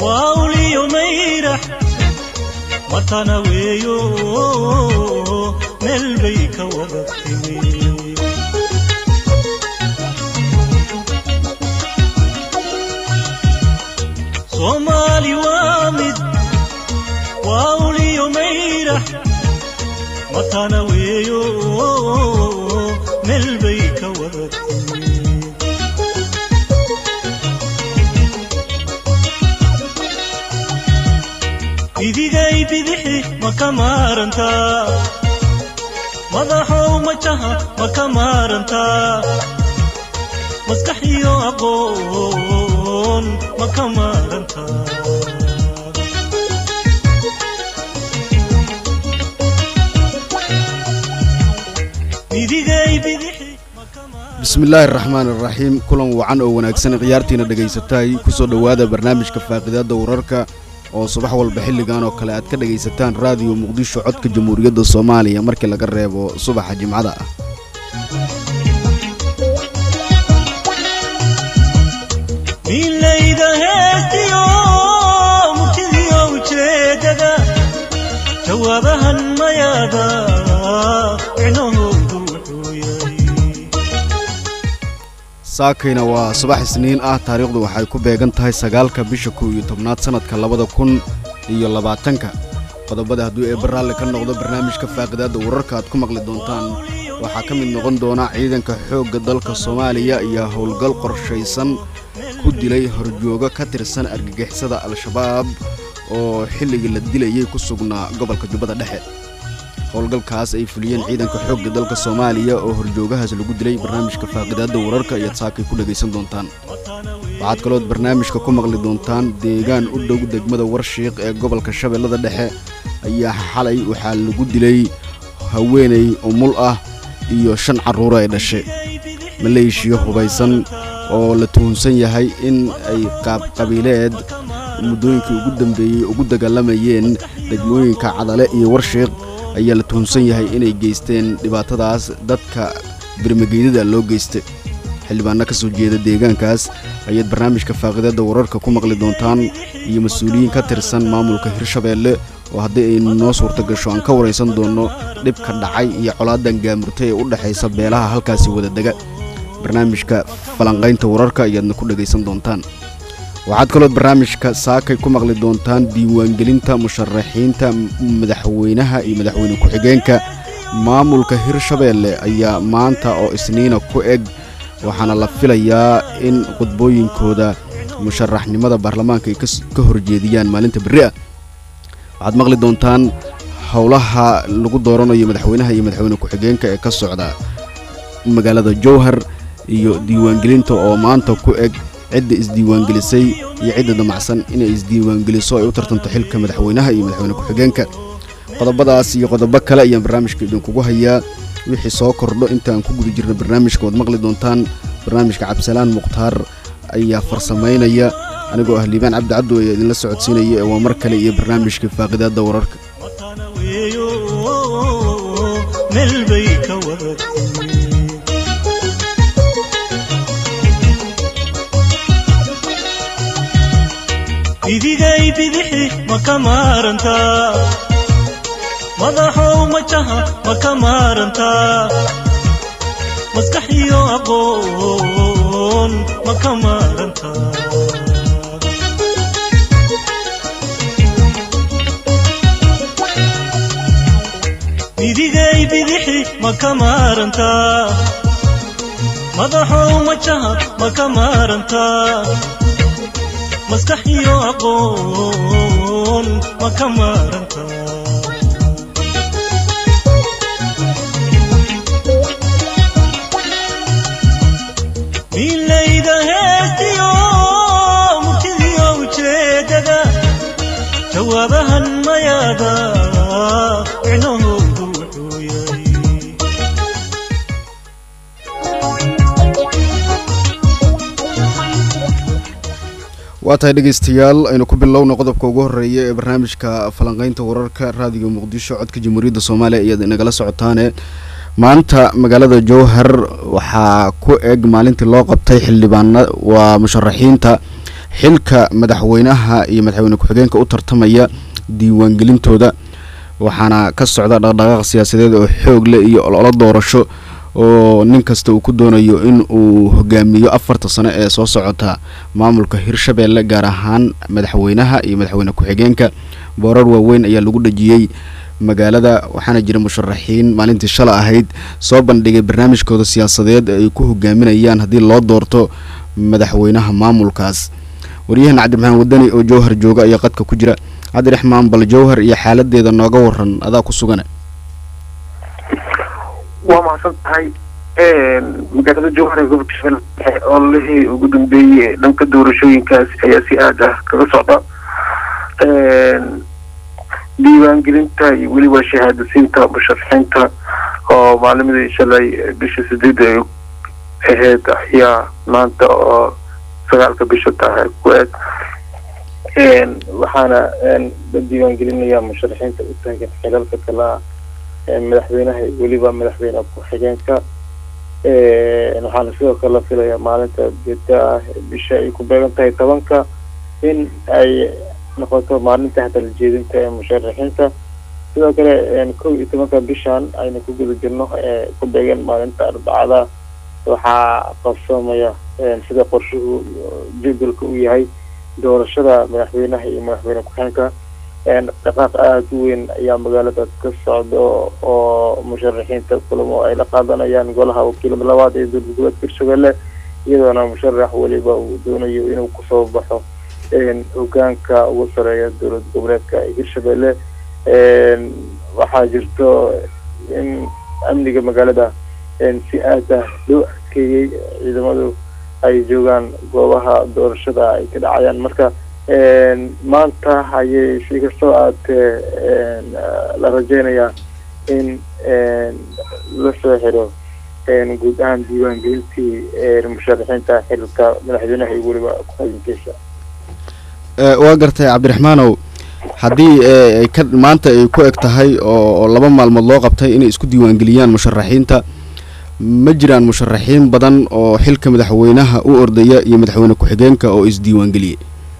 waa uliyo mayrax watana weeyo meel bay ka wada timi soomaali waa mid waa uliyo mayrax watana weeyo meel bay ka wada timi bidigay bidixi ma ka maarantaa madaxow majaha ma ka maarantaa maskax iyo aqoon ma ka maarantaa bidigay bidixi ma ka maarantaa bismillaahi araxmaan iraxiim kulan wacan oo wanaagsan khiyaartiina dhegaysatay kusoo dhowaada barnaamijka faaqidaadda wararka oo subax walba xilligan oo kale aad ka dhegaysataan raadiyo muqdisho codka jamhuuriyadda soomaaliya markii laga reebo subaxa jimcada ah milayda heestiyo murtidiyo ujeedada jawaabahan mayaada micnahoodu wuxuu yahay saakayna waa subax isniin ah taariikhdu waxay ku beegan tahay sagaalka bisha kow iyo tobnaad sannadka labada kun iyo labaatanka qodobada hadduu eebba raalli ka noqdo barnaamijka faaqidaadda wararka aad ku maqli doontaan waxaa ka mid noqon doona ciidanka xoogga dalka soomaaliya iyo howlgal qorshaysan ku dilay horjoogo ka tirsan argagixisada al-shabaab oo xilligii la dilayay ku sugnaa gobolka jubbada dhexe howlgalkaas ay fuliyeen ciidanka xoogga dalka soomaaliya oo horjoogahaas lagu dilay barnaamijka faaqidaadda wararka ayaad saakay ku dhegaysan doontaan waxaad kalood barnaamijka ku maqli doontaan deegaan u dhow degmada warshiiq ee gobolka shabeellada dhexe ayaa xalay waxaa lagu dilay haweenay umul ah iyo shan carruuro ay dhashay maleeshiya hubaysan oo la tuhunsan yahay in ay qaabqabiileed muddooyinkii ugu dambeeyey ugu dagaalamayeen degmooyinka cadale iyo warshiiq ayaa la tuhunsan yahay inay geysteen dhibaatadaas dadka birmageydada loo geystay xildhibaanno ka soo jeeda deegaankaas ayaad barnaamijka faaqidaadda wararka ku maqli doontaan iyo mas-uuliyiin ka tirsan maamulka hirshabeelle oo haddii ay noo suurto gasho aan ka waraysan doonno dhibka dhacay iyo colaadan gaamurtay ee u dhexaysa beelaha halkaasi wadadega barnaamijka falanqaynta wararka ayaadna ku dhegaysan doontaan waxaad kalood barnaamijka saakay ku maqli doontaan diiwaangelinta musharaxiinta madaxweynaha iyo madaxweyne ku-xigeenka maamulka hirshabeelle ayaa maanta oo isniina ku eg waxaana la filayaa in khudbooyinkooda musharaxnimada baarlamaanka ay ka horjeediyaan maalinta berri ah waxaad maqli doontaan howlaha lagu dooranayo madaxweynaha iyo madaxweyne ku-xigeenka ee ka socda magaalada jowhar iyo diiwaangelinta oo maanta ku eg cidda isdiiwaangelisay iyo cidda damacsan inay isdiiwaangeliso ay u tartanto xilka madaxweynaha iyo madaxweyne ku-xigeenka qodobadaas iyo qodobo kale ayaan barnaamijka idinkugu hayaa wixii soo kordho intaan ku guda jirna barnaamijka waad maqli doontaan barnaamijka cabdisalaan mukhtaar ayaa farsamaynaya anigoo ah liibaan cabdi cabdo ayaa idinla socodsiinaya ee waa mar kale iyo barnaamijka faaqidaadda wararka watana weeyo meel bay ka wada timi bidigay bidixi ma ka maarantaa madaxow majaha ma ka maarantaa maskax iyo aqoon ma ka maarantaa bidigay bidixi ma ka maarantaa madaxow majaha ma ka maarantaa maskax iyo aqoon ma ka maarantaa milayda heestiyo murtidiyo ujeedada jawaabahan mayaada micnahoodu wuxuu yahay waa tahay dhegaystayaal aynu ku bilowna qodobka ugu horreeya ee barnaamijka falanqaynta wararka raadiga muqdisho codka jamhuuriyadda soomaaliya ayaad inagala socotaane maanta magaalada jowhar waxaa ku eg maalintii loo qabtay xildhibaana waa musharaxiinta xilka madaxweynaha iyo madaxweyne ku-xigeenka u tartamaya diiwaangelintooda waxaana ka socda dhaqdhaqaaq siyaasadeed oo xoog leh iyo ololo doorasho oo nin kasta uu ku doonayo in uu hogaamiyo afarta sano ee soo socota maamulka hirshabeelle gaar ahaan madaxweynaha iyo madaxweyne ku-xigeenka boorar waaweyn ayaa lagu dhajiyey magaalada waxaana jira musharaxiin maalintii shala ahayd soo bandhigay barnaamijkooda siyaasadeed ee ay ku hogaaminayaan haddii loo doorto madaxweynaha maamulkaas waryahan cabdiraxmaan wadani oo jowhar jooga ayaa qadka ku jira cabdiraxmaan bal jowhar iyo xaaladeeda nooga waran adaa ku sugane waa mahadsan tahay magaalada jowhar ee gobolka shabeelle ololihii ugu dambeeyey dhanka doorashooyinkaas ayaa si aad ah kaga socda diiwaangelinta iyo weliba shahaadasiinta musharaxiinta oo maalimadii shalay bisha sideed ay ahayd ayaa maanta oo sagaalka bisha tahay ku eg waxaana la diiwaangelinaya musharaxiinta u taagan xilalka kala madaxweynaha iyo weliba madaxweyne ku-xigeenka waxaana sidoo kale la filayaa maalinta bita ah bisha ay ku beegan tahay tobanka in ay noqoto maalinta hadaljeedinta ee musharaxiinta sidoo kale kow iyo tobanka bishan ayna ku guda jirno ee ku beegan maalinta arbacada waxaa qabsoomaya sida qorshuhu jadwalka uu yahay doorashada madaxweynaha iyo madaxweyne ku-xigeenka dhaqaaq aada u weyn ayaa magaalada ka socda oo musharaxiinta kulamo ay la qaadanayaan golaha wakiilada labaad ee dowlad goboleedka hirshabelle iyadoona musharax weliba uu doonayo inuu kusoo baxo hogaanka ugu sareeya dowlad goboleedka hirshabelle waxaa jirto in amniga magaalada si aad ah loo adkeeyey ciidamadu ay joogaan goobaha doorashada ay ka dhacayaan marka maanta ayay si kastoo aadee la rajeynayaa in la soo xiro guud ahaan diiwaangelintii musharaxiinta xilka madaxweynaha iyo weliba ku-xigeenkiisa waa gartay cabdiraxmaanow haddii ay ka maanta ay ku eg tahay oo laba maalmood loo qabtay inay isku diiwaangeliyaan musharaxiinta ma jiraan musharaxiin badan oo xilka madaxweynaha u ordaya iyo madaxweyne ku-xigeenka oo isdiiwaangeliyey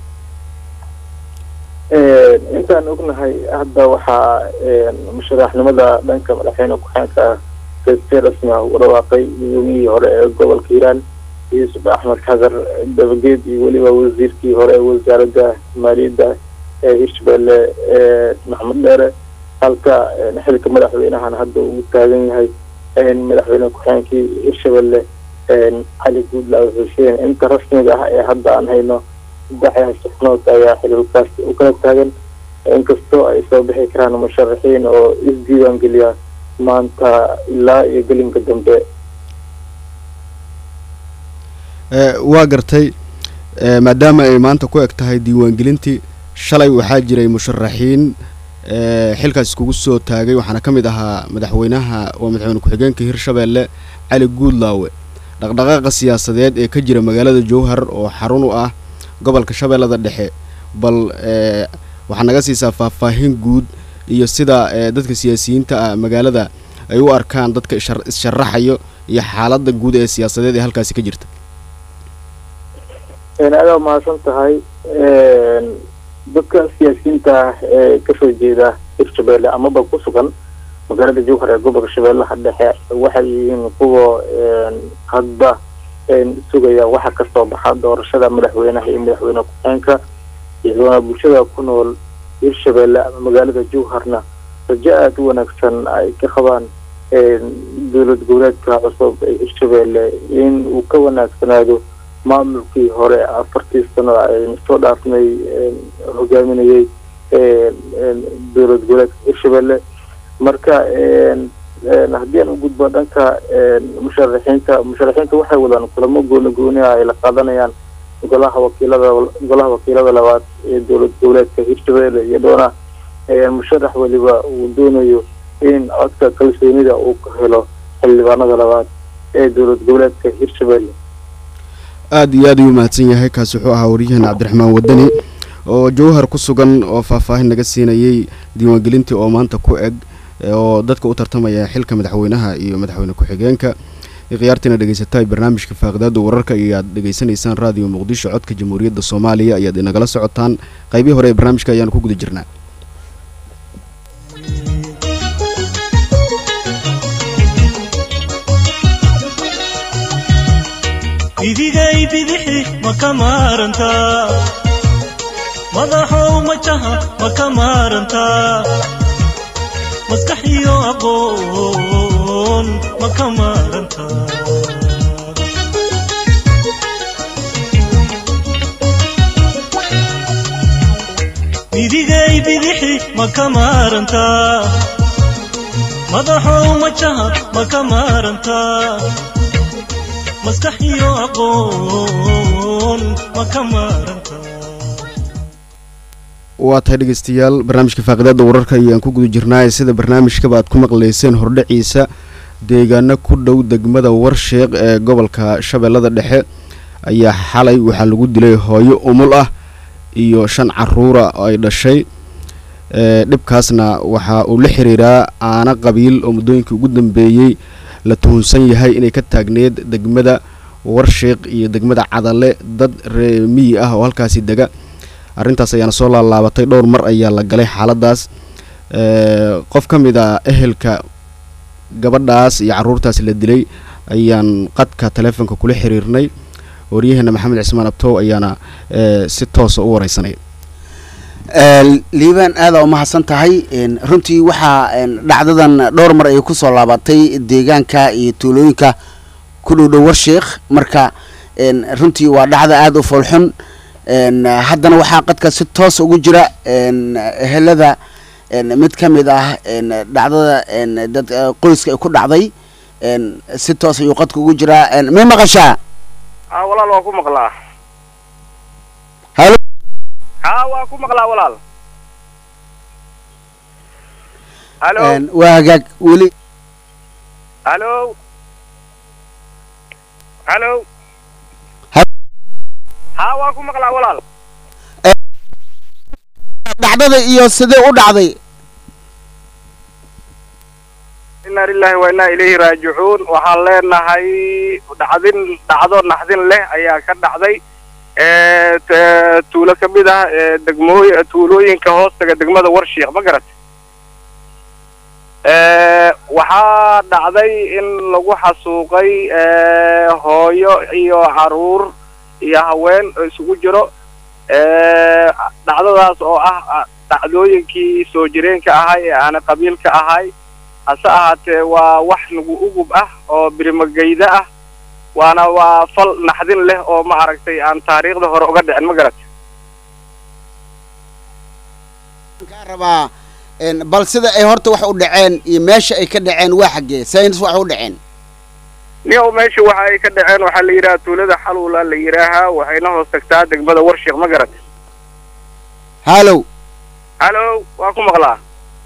intaan ognahay hadda waxaa musharaxnimada dhanka madaxweyne ku-xigeenka si rasmi ah ugu dhawaaqay gudoomiyihii hore ee gobolka hiiraan yuusuf axmed xagar dabageed iyo weliba wasiirkii hore ee wasaaradda maaliyadda ee hirshabelle maxamed dheere halka xilka madaxweynahan hadda uu taagan yahay madaxweyne ku-xigeenkii hirshabelle cali guudlaaw xuseen inta rasmiga ah ee hadda aan hayno saddex sixnood ayaa xililkaas u kala taagan inkastoo ay soo bixi karaan musharaxiin oo isdiiwaangeliya maanta ilaa iyo gelinka dambe waa gartay maadaama ay maanta ku eg tahay diiwaangelintii shalay waxaa jiray musharaxiin xilkaas iskugu soo taagay waxaana ka mid ahaa madaxweynaha waa madaxweyne ku-xigeenka hirshabelle cali guudlaawe dhaqdhaqaaqa siyaasadeed ee ka jira magaalada jowhar oo xarun u ah gobolka shabeellada dhexe bal waxaa naga siisaa faahfaahin guud iyo sida dadka siyaasiyiinta ah magaalada ay u arkaan dadka is-sharaxayo iyo xaaladda guud ee siyaasadeed ee halkaasi ka jirta adaa mahadsan tahay dadka siyaasiyiinta ah ee kasoo jeeda hirshabelle amaba ku sugan magaalada jowhar ee gobolka shabeellaha dhexe waxay yihiin kuwa hadba sugaya waxa kasoo baxa doorashada madaxweynaha iyo madaxweyne ku-xigeenka iyadoona bulshada ku nool hirshabelle ama magaalada jowharna rajo aada u wanaagsan ay ka qabaan dowlad goboleedka cusub ee hirshabelle in uu ka wanaagsanaado maamulkii hore afartii sano aynu soo dhaafnay hogaaminayay dowlad goboleedka hirshabelle marka haddii aan u gudbo dhanka musharaxiinta musharaxiinta waxay wadaan kulamo gooni gooni ah ay la qaadanayaan golaha wakiilada golaha wakiilada labaad ee dowlad goboleedka hirshabelle iyadoona musharax weliba uu doonayo in codka kalsoonida uu ka helo xildhibaanada labaad ee dowlad goboleedka hirshabelle aada iyo aad ayuu mahadsan yahay kaasi wuxuu ahaa waryahan cabdiraxmaan wadani oo jowhar ku sugan oo faahfaahin naga siinayay diiwaangelintii oo maanta ku eg oo dadka u tartamaya xilka madaxweynaha iyo madaxweyne ku-xigeenka khiyaartiina dhegeysatahay barnaamijka faaqidaada wararka ayaad dhegeysanaysaan raadiyo muqdisho codka jamhuuriyadda soomaaliya ayaad inagala socotaan qaybihii hore ee barnaamijka ayaanu ku guda jirnaa idigay bidixi ma ka maarantaa madaxow majaha ma ka maarantaa maskax iyo aqoon ma ka maarantaa idigay bidixi ma ka maarantaa madaxow majaha ma ka maarantaa maskax iyo aqoon ma ka maarantaa waa tahay dhegeystayaal barnaamijka faaqidaada wararka ayaan ku guda jirnaa sida barnaamijkaba aad ku maqleyseen hordhaciisa deegaano ku dhow degmada warsheeq ee gobolka shabeellada dhexe ayaa xalay waxaa lagu dilay hooyo umul ah iyo shan caruura oo ay dhashay dhibkaasna waxa uu la xiriiraa aana qabiil oo muddooyinkii ugu dambeeyey la tuhunsan yahay inay ka taagneed degmada warsheeq iyo degmada cadale dad reemiyi ah oo halkaasi dega arrintaas ayaana soo laalaabatay dhowr mar ayaa la galay xaaladaas qof ka mid a ehelka gabadhaas iyo carruurtaas la dilay ayaan qadka taleefonka kula xiriirnay waryaheena maxamed cismaan abtow ayaana si toosa u wareysanay liibaan aadaa umahadsan tahay runtii waxaa dhacdadan dhowr mar ay ku soo laabatay deegaanka iyo tuulooyinka ku dhow dhow warsheekh marka runtii waa dhacda aada u foolxun haddana waxaa qadka si toos ugu jira ehelada mid ka mid ah dhacdada dad qoyska ay ku dhacday si toos ayuu qadka ugu jiraa may maqashaa haa walaal waa ku maqlaa halo haa waa ku maqlaa walaal halo waa hagaag weli halo halo haa waa ku maqlaa walaal dhacdada iyo sidee u dhacday inna lillahi wa inna ilayhi raajicuun waxaan leenahay dhacdin dhacdo naxdin leh ayaa ka dhacday tuulo ka mid ah degmooy tuulooyinka hoostaga degmada warshiik ma garat waxaa dhacday in lagu xasuuqay hooyo iyo caruur iyo haween isugu jiro dhacdadaas oo ah dhacdooyinkii soo jireenka ahay ee aana qabiilka ahay hase ahaatee waa wax nagu ugub ah oo birimageyda ah waana waa fal naxdin leh oo ma aragtay aan taariikhda hore uga dhicin ma garat kaa rabaa bal sida ay horta wax u dhaceen iyo meesha ay ka dhaceen waa xaggee sayns wax u dhaceen niyow meesha waxa ay ka dhaceen waxaa la yidhaha tuulada xaluula la yidhaahaa waxayna hoos tagtaa degmada warshiik ma garat halow halo waa ku maqlaa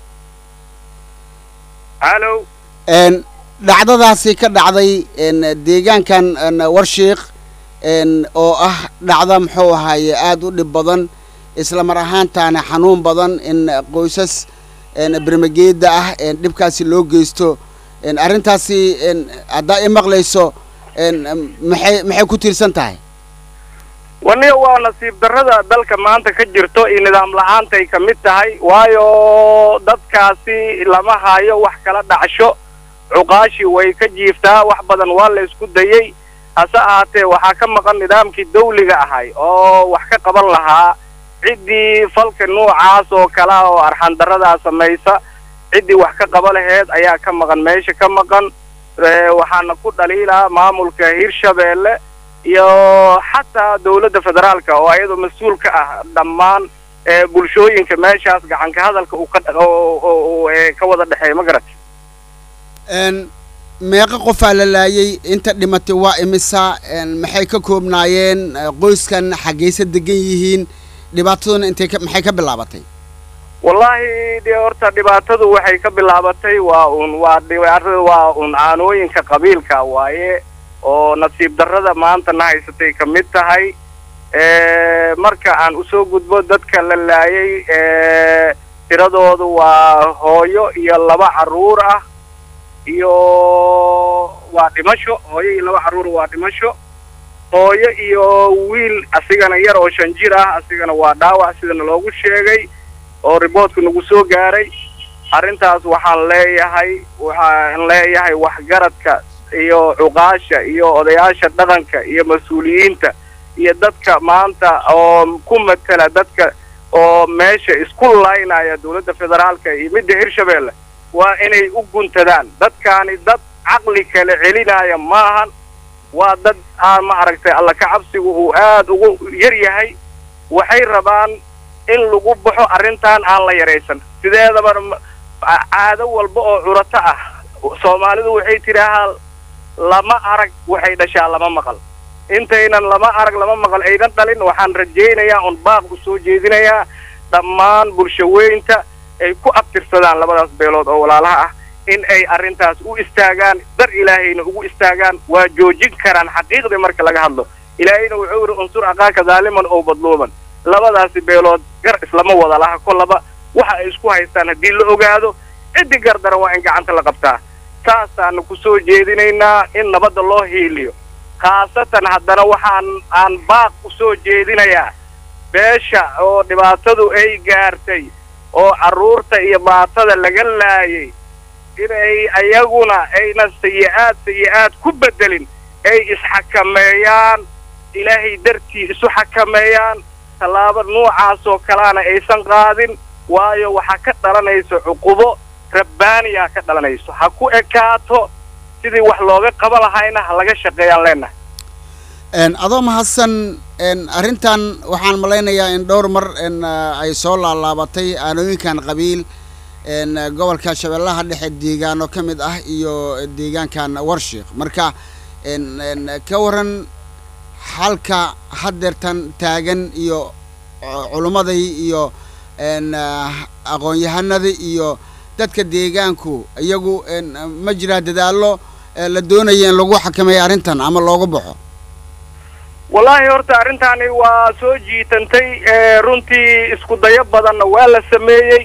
halo dhacdadaasi ka dhacday deegaankan warshiik oo ah dhacda muxuu ahaaye aada u dhib badan isla mar ahaantaana xanuun badan in qoysas bermageeda ah dhibkaasi loo geysto arrintaasi haddaa i maqlayso maxay maxay ku tiirsan tahay waniyo waa nasiib darrada dalka maanta ka jirto iyo nidaam la-aantay ka mid tahay waayo dadkaasi lama hayo wax kala dhacsho cuqaashi way ka jiiftaa wax badan waa la isku dayey hase ahaatee waxaa ka maqan nidaamkii dawliga ahay oo wax ka qaban lahaa ciddii falka noocaas oo kala oo arxandarradaa samaysa ciddii wax ka qaba laheed ayaa ka maqan meesha ka maqan waxaana ku dhaliilaa maamulka hirshabeelle iyo xataa dawladda federaalka oo ayadoo mas-uul ka ah dhammaan bulshooyinka meeshaas gacanka hadalka uu ka ka wada dhexeeya ma garat meeqa qofaa la laayay inta dhimatay waa imisa maxay ka koobnaayeen qoyskan xaggaysa degan yihiin dhibaataduna intay ka maxay ka bilaabatay wallaahi de horta dhibaatadu waxay ka bilaabatay waa un waa dhibaatada waa un caanooyinka qabiilka waaye oo nasiib darrada maanta na haysatay ka mid tahay marka aan usoo gudbo dadka la laayay tiradoodu waa hooyo iyo laba carruur ah iyo waa dhimasho hooyo iyo laba carruur waa dhimasho hooyo iyo wiil asigana yar oo shan jir ah asigana waa dhaawac sidana loogu sheegay oo riboortka nagu soo gaaray arrintaas waxaan leeyahay waxaan leeyahay waxgaradka iyo cuqaasha iyo odayaasha dhaqanka iyo mas-uuliyiinta iyo dadka maanta oo ku matela dadka oo meesha isku laynaya dowladda federaalka iyo midda hirshabeelle waa inay u guntadaan dadkaani dad caqli kale celinaya maahan waa dad aan ma aragtay alla ka cabsigu uu aad ugu yar yahay waxay rabaan in lagu baxo arrintan aan la yaraysan sideedaba caado walba oo curato ah soomaalidu waxay tidhaahaa lama arag waxay dhashaa lama maqal intaynan lama arag lama maqal aydan dhalin waxaan rajaynayaa un baaq u soo jeedinayaa dhammaan bulshaweynta ay ku abtirsadaan labadaas beelood oo walaalaha ah in ay arrintaas u istaagaan dar ilaahayna ugu istaagaan waa joojin karaan xaqiiqdii marka laga hadlo ilaahayna wuxuu yidhi unsur aqaaka daaliman oo badluuban labadaasi beelood gar islama wada laha kollaba waxa ay isku haystaan haddii la ogaado ciddii gardaran waa in gacanta la qabtaa saasaanu ku soo jeedinaynaa in nabadda loo hiiliyo khaasatan haddana waxaan aan baaq u soo jeedinayaa beesha oo dhibaatadu ay gaartay oo carruurta iyo baatada laga laayay inay ayaguna aynan sayi-aad sayi-aad ku beddelin ay isxakameeyaan ilaahay dartii isu xakameeyaan tallaabo noocaasoo kaleana aysan qaadin waayo waxaa ka dhalanayso cuqubo rabbaaniyaa ka dhalanayso ha ku ekaato sidii wax looga qaban lahayna ha laga shaqeeyaan leenahay adoo mahadsan arrintan waxaan malaynayaa in dhowr mar ay soo laalaabatay aanooyinkan qabiil gobolka shabeellaha dhexe deegaano ka mid ah iyo deegaankan warshiik marka ka waran xalka haddeertan taagan iyo culummadai iyo aqoon-yahanada iyo dadka deegaanku iyagu ma jiraa dadaallo la doonaya in lagu xakameeyo arrintan ama looga baxo wallaahi horta arrintaani waa soo jiitantay runtii isku dayo badanna waa la sameeyey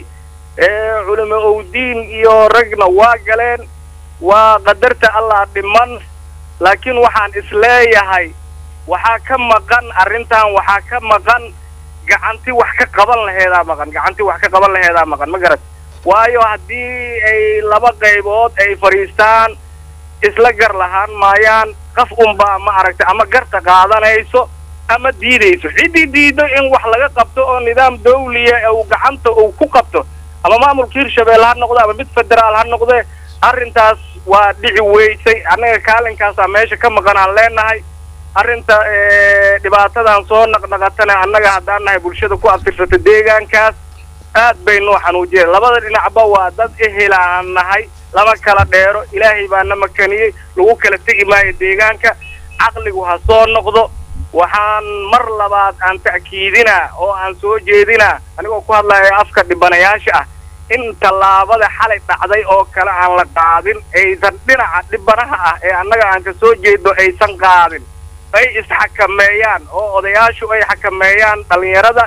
culimo owdiin iyo ragna waa galeen waa qadarta allah dhiman laakiin waxaan isleeyahay waxaa ka maqan arrintan waxaa ka maqan gacanti wax ka qaban laheedaa maqan gacanti wax ka qaban laheedaa maqan ma garat waayo haddii ay laba qaybood ay fadhiistaan isla gar lahaan maayaan qaf unbaa ma aragtay ama garta qaadanayso ama diidayso ciddii diido in wax laga qabto oo nidaam dawliya uu gacanta uu ku qabto ama maamulka hirshabeelle ha noqdo ama mid federaal ha noqde arrintaas waa dhici weysay annaga kaalinkaasaa meesha ka maqan aan leenahay arrinta dhibaatadan soo naqnaqatana annaga haddaan nahay bulshada ku abtirsata deegaankaas aad bay noo xanuujiyeen labada dhinacba waa dad ehel aan nahay lama kala dheero ilaahay baa na makaniyey lagu kala tegi maayo deegaanka caqligu ha soo noqdo waxaan mar labaad aan ta'kiidinaa oo aan soo jeedinaa anigoo ku hadlaya afka dhibanayaasha ah in tallaabada xalay dhacday oo kale aan la qaadin aysan dhinaca dhibanaha ah ee annaga aan ka soo jeedno aysan qaadin ay isxakameeyaan oo odayaashu ay xakameeyaan dhallinyarada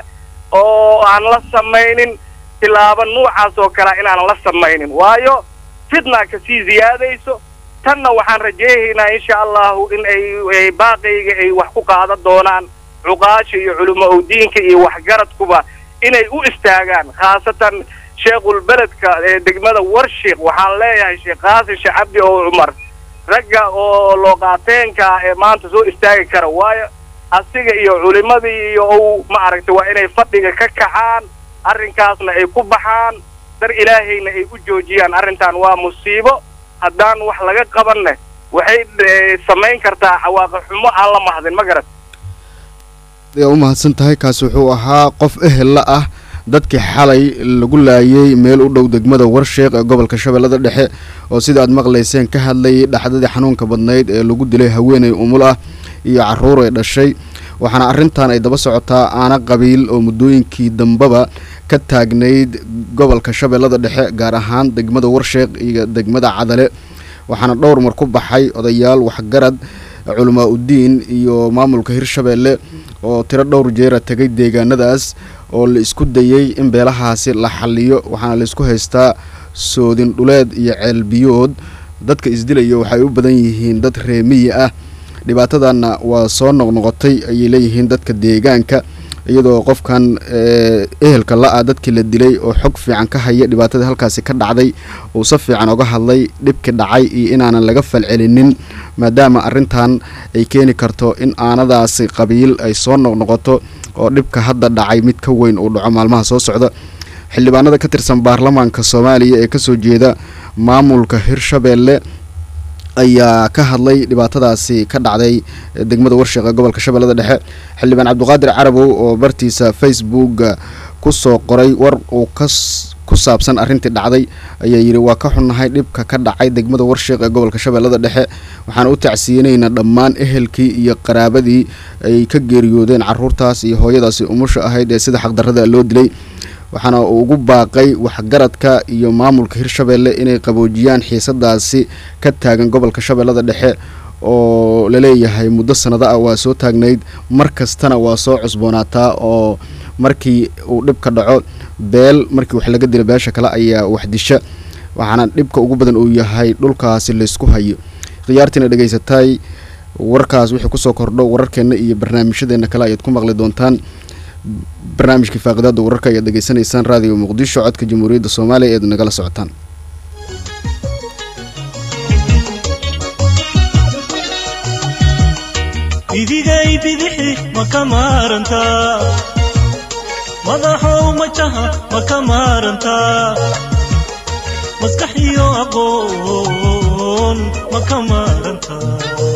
oo aan la samaynin tilaabo nuucaas oo kalea inaanan la samaynin waayo fitnaa kasii ziyaadayso tanna waxaan rajaynaynaa insha allahu in ay baaqayga ay wax ku qaadan doonaan cuqaasha iyo culimo owdiinka iyo waxgaradkuba inay u istaagaan khaasatan sheekhulbeledka ee degmada warshiik waxaan leeyahay sheekh qaasim sheekh cabdi oo cumar ragga oo looqaateenka ee maanta soo istaagi kara waayo asiga iyo culimadii iyo ou ma aragtay waa inay fadhiga ka kacaan arrinkaasna ay ku baxaan dar ilaahayna ay u joojiyaan arrintan waa musiibo haddaan wax laga qabanne waxay samayn kartaa cawaaqi xumo aan la mahdin ma garat yaa u mahadsan tahay kaasi wuxuu ahaa qof ehella ah dadkii xalay lagu laayay meel u dhow degmada warsheeq ee gobolka shabeellada dhexe oo sida aad maqlayseen ka hadlayay dhaxdadii xanuunka badnayd ee lagu dilay haweeney umul ah iyo carruur ay dhashay waxaana arrintan ay daba socotaa aana qabiil oo muddooyinkii dambeba ka taagnayd gobolka shabeellada dhexe gaar ahaan degmada warsheeq iyo degmada cadale waxaana dhowr mar ku baxay odayaal waxgarad culamaa uddiin iyo maamulka hirshabeelle oo tiro dhowr jeera tegay deegaanadaas oo la isku dayey in beelahaasi la xaliyo waxaana la isku haystaa soodin dhuleed iyo ceelbiyood dadka isdilaya waxay u badan yihiin dad reemiyi ah dhibaatadanna waa soo noqnoqotay ayay leeyihiin dadka deegaanka iyadoo qofkan ehelka la-a dadkii la dilay oo xog fiican ka haya dhibaatadii halkaasi ka dhacday uu si fiican oga hadlay dhibki dhacay iyo inaanan laga falcelinin maadaama arrintan ay keeni karto in aanadaasi qabiil ay soo noqnoqoto oo dhibka hadda dhacay mid ka weyn uu dhaco maalmaha soo socda xildhibaanada ka tirsan baarlamaanka soomaaliya ee kasoo jeeda maamulka hirshabeelle ayaa ka hadlay dhibaatadaasi ka dhacday degmada warsheeq ee gobolka shabeellada dhexe xildhibaan cabdiqaadir carabow oo bartiisa facebooka kusoo qoray war uu kas ku saabsan arrintii dhacday ayaa yidhi waa ka xunnahay dhibka ka dhacay degmada warsheeq ee gobolka shabeellada dhexe waxaan u tacsiyinaynaa dhammaan ehelkii iyo qaraabadii ay ka geeriyoodeen caruurtaas iyo hooyadaasi umusha ahayd ee sida xaqdarrada loo dilay waxaana uu ugu baaqay waxgaradka iyo maamulka hirshabeelle inay qaboojiyaan xiisadaasi ka taagan gobolka shabeellada dhexe oo laleeyahay muddo sanado ah waa soo taagnayd mar kastana waa soo cusboonaataa oo markii uu dhibka dhaco beel markii wax laga dila beesha kale ayaa waxdisha waxaana dhibka ugu badan uu yahay dhulkaasi laysku hayo khiyaartiina dhegaysatay warkaas wixii kusoo kordho wararkeenna iyo barnaamijyadeena kale ayaad ku maqli doontaan barnaamijkii faaqidaada wararka ayaad dhegaysanaysaan raadiyo muqdisho codka jamhuuriyadda soomaaliya eed nagala socotaan idigay bidixi ma ka maarantaa madaxow majaha ma ka maarantaa maskax iyo aqoon ma ka maarantaa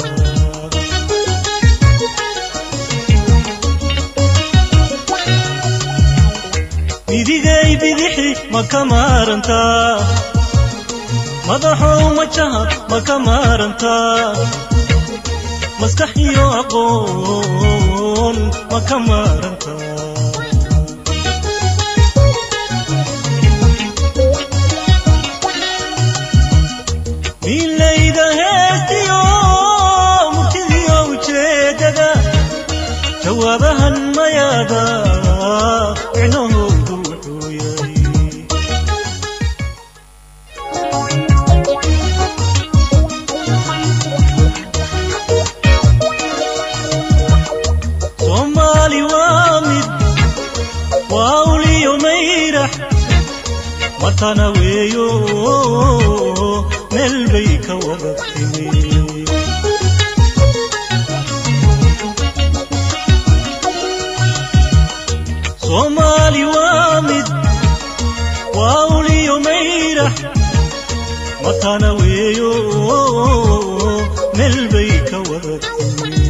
idigay bidixi ma ka maarantaa madaxow majaha ma ka maarantaa maskax iyo aqoon ma ka maarantaa milayda heestiyo murtidiyo ujeedada jawaabahan mayaada micnahoodu wuxuu yahay soomaali waa mid waa uliyo mayrax matana weeyo meel bay ka wada timi soomaali waa mid waa uliyo mayrax matana weeyo meel bay ka wada timi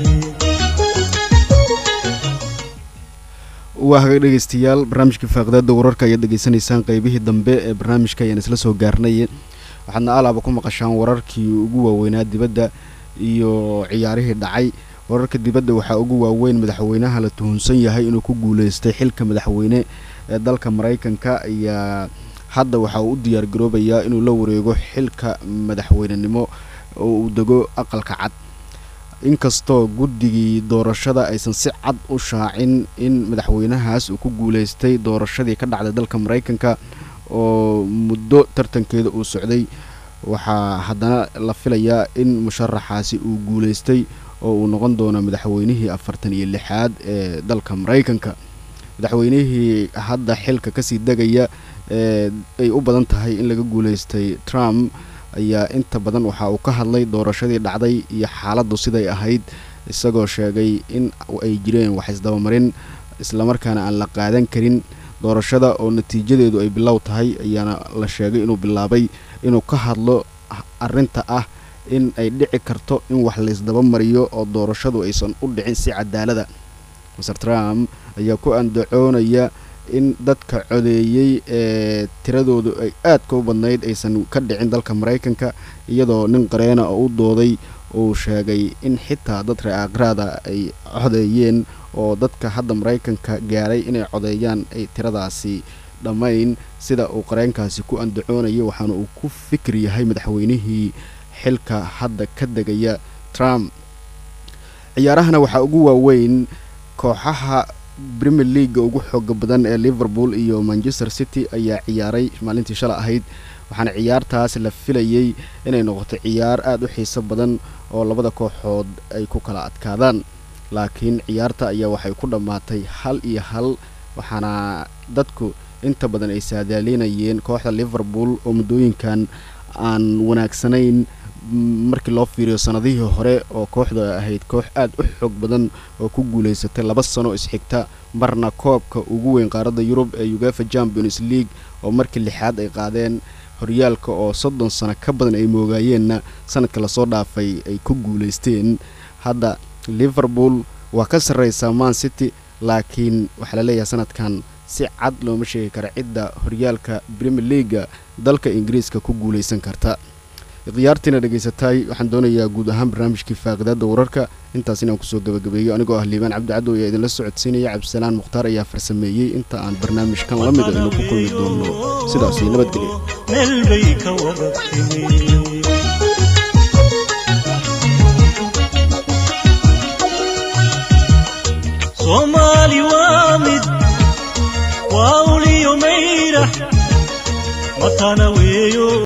waa haga dhegeystayaal barnaamijka faaqidaada wararka ayaad dhegeysanaysaan qeybihii dambe ee barnaamijka ayaan isla soo gaarnay waxaadna alaaba ku maqashaan wararkii ugu waaweynaa dibadda iyo ciyaarihii dhacay wararka dibadda waxaa ugu waaweyn madaxweynaha la tuhunsan yahay inuu ku guuleystay xilka madaxweyne ee dalka maraykanka ayaa hadda waxa uu u diyaar garoobayaa inuu la wareego xilka madaxweynenimo oo uu dego aqalka cad inkastoo guddigii doorashada aysan si cad u shaacin in madaxweynahaas uu ku guuleystay doorashadii ka dhacday dalka maraykanka oo muddo tartankeeda uu socday waxaa haddana la filayaa in musharaxaasi uu guuleystay oo uu noqon doono madaxweynihii afartan iyo lixaad ee dalka maraykanka madaxweynihii hadda xilka kasii degaya ee ay u badan tahay in laga guuleystay trump ayaa inta badan waxa uu ka hadlay doorashadii dhacday iyo xaaladdu siday ahayd isagoo sheegay in ay jireen wax isdabamarin islamarkaana aan la qaadan karin doorashada oo natiijadeedu ay bilow tahay ayaana la sheegay inuu bilaabay inuu ka hadlo arrinta ah in ay dhici karto in wax laysdaba mariyo oo doorashadu aysan u dhicin si cadaalada maser trump ayaa ku andacoonaya in dadka codeeyey ee tiradoodu ay aadka u badnayd aysan ka dhicin dalka maraykanka iyadoo nin qareena oo u dooday uu sheegay in xitaa dad reeaqraada ay codeeyeen oo dadka hadda maraykanka gaaray inay codeeyaan ay tiradaasi dhammayn sida uu qareenkaasi ku andacoonayo waxaana uu ku fikir yahay madaxweynihii xilka hadda ka degaya trump ciyaarahana waxaa ugu waaweyn kooxaha premier leaga ugu xooga badan ee liverpool iyo manchester city ayaa ciyaaray maalintii shala ahayd waxaana ciyaartaas la filayey inay noqoto ciyaar aada u xiiso badan oo labada kooxood ay ku kala adkaadaan laakiin ciyaarta ayaa waxay ku dhammaatay hal iyo hal waxaana dadku inta badan ay saadaalinayeen kooxda liverpool oo muddooyinkan aan wanaagsanayn markii loo fiiriyo sanadihii hore oo kooxda ahayd koox aada u xoog badan oo ku guulaysatay laba sano isxigta marna koobka ugu weyn qaaradda yurub ee ugafa champions league oo markii lixaad ay qaadeen horyaalka oo soddon sano ka badan ay moogaayeenna sanadka lasoo dhaafay ay ku guulaysteen hadda liverpool waa ka sarreysaa man city laakiin waxaa la leeyahay sanadkan si cad looma sheegi kara cidda horyaalka premier leaga dalka ingiriiska ku guulaysan karta khiyaartiina dhegaysataay waxaan doonayaa guud ahaan barnaamijkii faaqidaadda wararka intaas inaan kusoo gabagabeeyo anigoo ah liibaan cabdicaddow ayaa idinla socodsiinaya cabdisalaan mukhtaar ayaa farsameeyey inta aan barnaamijkan la mida aynu ku kulmi doono sidaasi nabadgelya meel bay ka wada timi soomaali waa mid waa uliyo mayrax matana weeyo